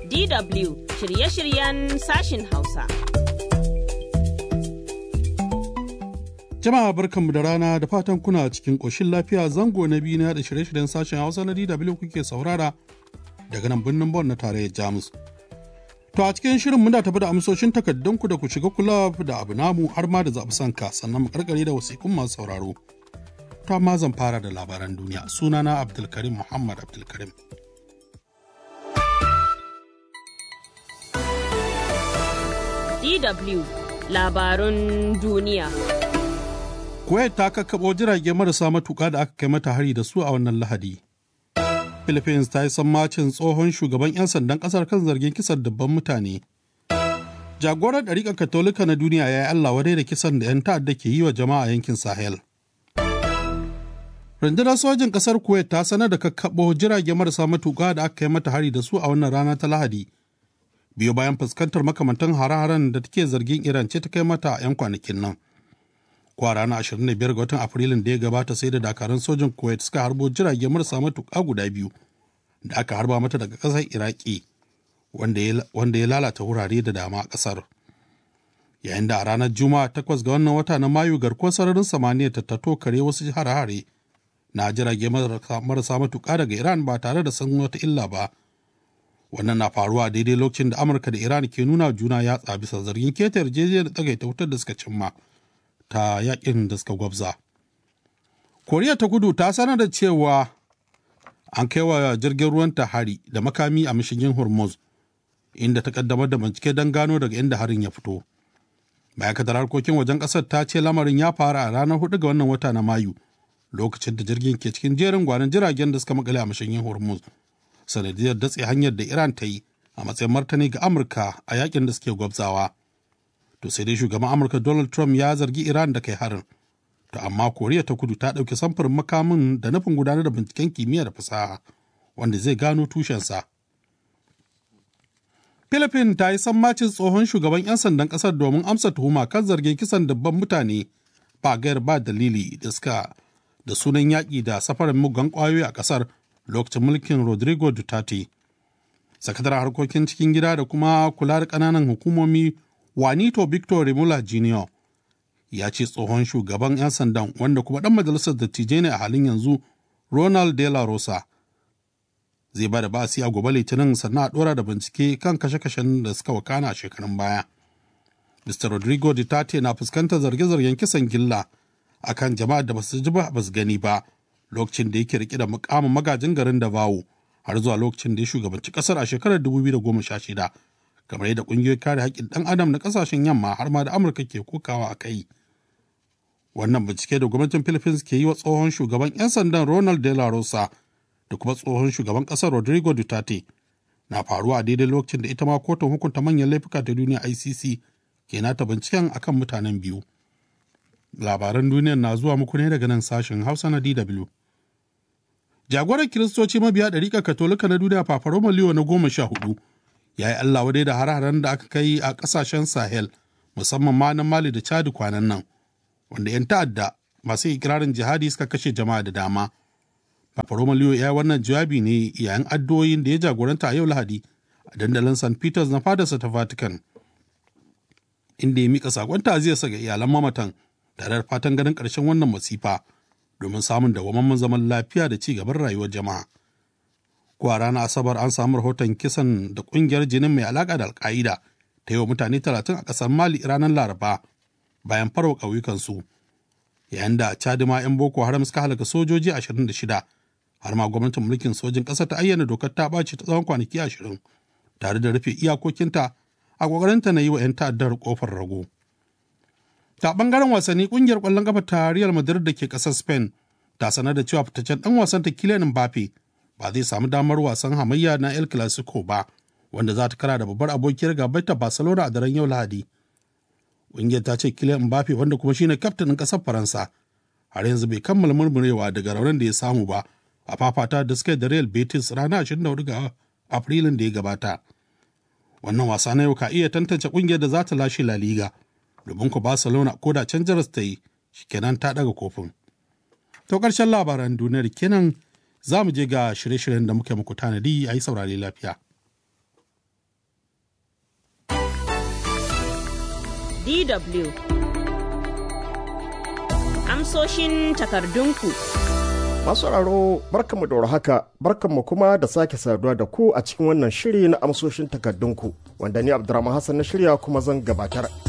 DW shirye-shiryen sashin Hausa. Jama'a barkanmu da rana da fatan kuna cikin ƙoshin lafiya zango na biyu na da shirye-shiryen sashen Hausa na DW kuke saurara daga nan birnin Bon na tarayyar Jamus. To a cikin shirin muna tafi da amsoshin takardunku da ku shiga kula da abu namu har ma da zaɓi sanka sannan mu karkare da wasiƙun masu sauraro. To amma zan fara da labaran duniya sunana Abdulkarim Muhammad Abdulkarim. DW labarun duniya. Kuwait ta kakkaɓo jirage marasa matuƙa da aka kai mata hari da su a wannan lahadi. Philippines ta yi sammacin tsohon shugaban 'yan sandan ƙasar kan zargin kisan dubban mutane. Jagorar ɗariƙar Katolika na duniya ya yi Allah wadai da kisan da 'yan ta'adda ke yi wa jama'a yankin Sahel. Rundunar sojin ƙasar Kuwait ta sanar da kakkaɓo jirage marasa matuƙa da aka kai mata hari da su a wannan rana ta Lahadi. Biyo bayan fuskantar makamantan hare-haren da take zargin Iran ce ta kai mata a 'yan kwanakin nan. Kwa ranar 25 ga watan Afrilun da ya gabata sai da dakarun sojin Kuwait suka harbo jirage marasa matuƙa guda biyu da aka harba mata daga ƙasar Iraki wanda ya lalata wurare da dama a ƙasar. Yayin da a ranar Juma'a takwas ga wannan wata na Mayu garkuwar sararin samaniya ta tato kare wasu hare-hare na jirage marasa matuƙa daga Iran ba tare da san wata illa ba. Wannan na faruwa daidai lokacin da Amurka da Iran ke nuna juna yatsa bisa zargin keta yarjejeniyar tsagaita wutar da suka cimma. ta yakin da suka gwabza. Koriya ta kudu ta sanar da cewa an kai wa jirgin ruwan ta hari da makami a mashigin Hormuz, inda ta kaddamar da bincike don gano daga inda harin ya fito. Ma'aikatar harkokin wajen ƙasar ta ce lamarin ya faru a ranar hudu ga wannan wata na Mayu, lokacin da jirgin ke cikin jerin gwanon jiragen da suka makale a mashigin Hormuz, sanadiyar datse hanyar da Iran ta yi a matsayin martani ga Amurka a yakin da suke gwabzawa. to sai dai shugaban amurka donald trump ya zargi iran da kai harin to amma koriya ta kudu ta ɗauki samfurin makamin da nufin gudanar da binciken kimiyya da fasaha wanda zai gano tushensa philippines ta yi sammacin tsohon shugaban 'yan sandan ƙasar domin amsa tuhuma kan zargin kisan dabban mutane ba gayar ba dalili da suka da sunan yaƙi da safarin mugan ƙwayoyi a ƙasar lokacin mulkin rodrigo duterte sakataren harkokin cikin gida da kuma kula da ƙananan hukumomi Juanito Victor Remula Jr. ya ce tsohon shugaban 'yan sandan wanda kuma ɗan majalisar dattijai ne a halin yanzu Ronald De La Rosa zai ba da basi a gobe litinin sannan a ɗora da bincike kan kashe-kashen da suka wakana a shekarun baya. Mr. Rodrigo Duterte na fuskantar zarge-zargen kisan gilla a kan jama'ar da basu ji ba basu gani ba lokacin da yake rike da mukamin magajin garin Davao har zuwa lokacin da ya shugabanci ƙasar a shekarar 2016. kamar yadda ƙungiyoyin kare haƙƙin ɗan adam na ƙasashen yamma har ma da amurka ke kokawa a kai wannan bincike da gwamnatin philippines ke yi wa tsohon shugaban 'yan sandan ronald de la rosa da kuma tsohon shugaban ƙasar rodrigo duterte na faruwa a daidai lokacin da ita ma kotun hukunta manyan laifuka ta duniya icc ke nata binciken akan mutanen biyu labaran duniyar na zuwa muku ne daga nan sashen hausa na dw jagoran kiristoci mabiya ɗariƙar katolika na duniya fafaroma liyo na goma sha hudu ya yi Allah wadai da hare-haren da aka kai a ƙasashen Sahel musamman ma na Mali da Chad kwanan nan wanda 'yan ta'adda masu ikirarin jihadi suka kashe jama'a da dama. Papa Romaliyo ya yi wannan jawabi ne yayin addu'o'in da ya jagoranta a yau Lahadi a dandalin St. Peters na fadarsa ta Vatican. Inda ya mika sakon ta'aziyarsa ga iyalan mamatan tare da fatan ganin ƙarshen wannan masifa domin samun dawwammamen zaman lafiya da ci gaban rayuwar jama'a. ko a ranar asabar an samu rahoton kisan da kungiyar jinin mai alaka da alka'ida ta yi wa mutane talatin a ƙasar mali ranar laraba bayan farwa ƙauyukansu yayin da cadima 'yan boko haram suka halaka sojoji 26 har ma gwamnatin mulkin sojin ƙasar ta ayyana dokar ta ɓaci ta tsawon kwanaki 20 tare da rufe iyakokinta a ƙoƙarinta na yi wa 'yan ta'addar ƙofar rago ta ɓangaren wasanni ƙungiyar ƙwallon ƙafa ta real madrid da ke ƙasar spain ta sanar da cewa fitaccen ɗan wasan ta kylian mbappe ba zai samu damar wasan hamayya na El Clasico ba, wanda za ta kara da babbar abokiyar gabar ta Barcelona a daren yau Lahadi. Ƙungiyar ta ce Kylian Mbappe wanda kuma shine kaftanin ƙasar Faransa, har yanzu bai kammala murmurewa daga raunin da ya samu ba a fafata da suka da Real Betis ranar 24 ga Afrilun da ya gabata. Wannan wasa na yau ka iya tantance ƙungiyar da za ta lashe La Liga, domin ku Barcelona ko da can jaras ta yi, shikenan ta ɗaga kofin. To ƙarshen labaran duniyar kenan za mu je ga shirye-shiryen da muke muku tanadi a yi saurare lafiya. DW Amsoshin takardunku Masu sauraro barkanmu da haka barkanmu kuma da sake saduwa da ku a cikin wannan shiri na amsoshin takardunku wanda ni Abdurrahman Hassan na shirya kuma zan gabatar.